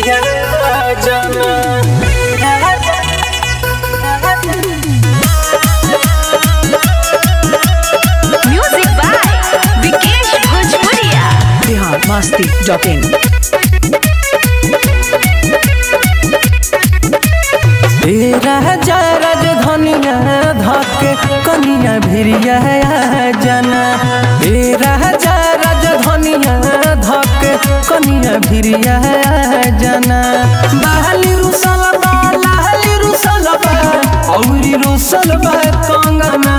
भिरिया जना Music by Vikesh Bhojpuria. Bihar Masti dot in ए राजा राजधनिया धके कनिया भिरिया जना ए राजा राजधनिया धके कनिया भिरिया जना बहली रुसल बा लाली रुसल बा औरी रुसल बा कंगना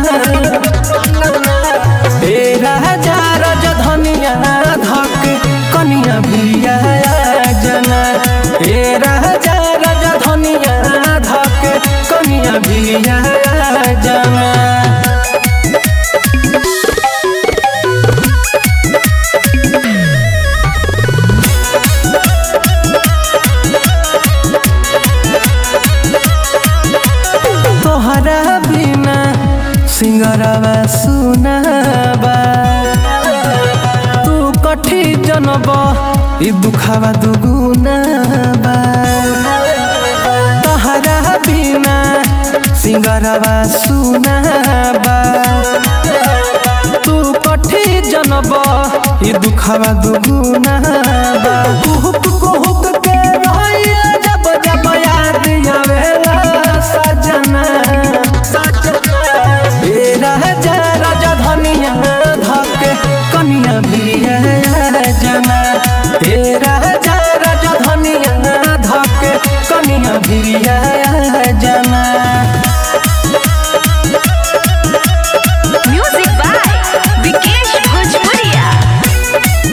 ए राजा राजधनिया धके कनिया भिरिया जना ए राजा राजधनिया धके कनिया भिरिया जना तोहरा बिना सिंगरवा सुनाबा तू कठी जनब ई दुखावा दुगुनाबा तोहरा बिना सिंगरवा सुनाबा तू कठी जनब ई दुखावा दुगुनाबा कुहुक कुहुक के रहिया जब जब याद आवेला सजना ए राजा राजा धनिया धके कनिया भिरिया जना ए राजा राजा धनिया धके कनिया भिरिया जना Music by Vikesh Bhojpuria.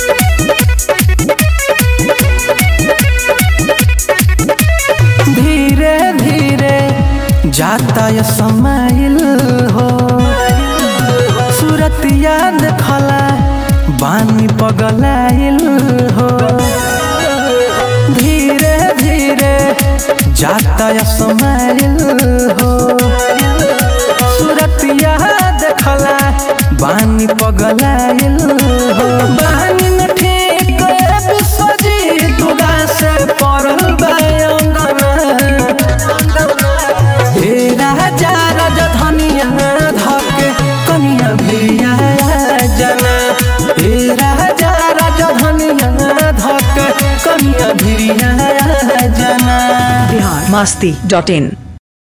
धीरे धीरे जाता ये समाइल हो सूरत याद खला बानी पगलाइल हो धीरे धीरे जाता ये समाइल हो सूरत याद खला बानी पगलाइल हो बानी न ठीक सजी तुदा से पड़ल बायंगना हे राजा राजा धनिया धके कनिया भिरिया जना हे राजा राजा धनिया धके कनिया भिरिया जना बिहार मस्ती डॉट इन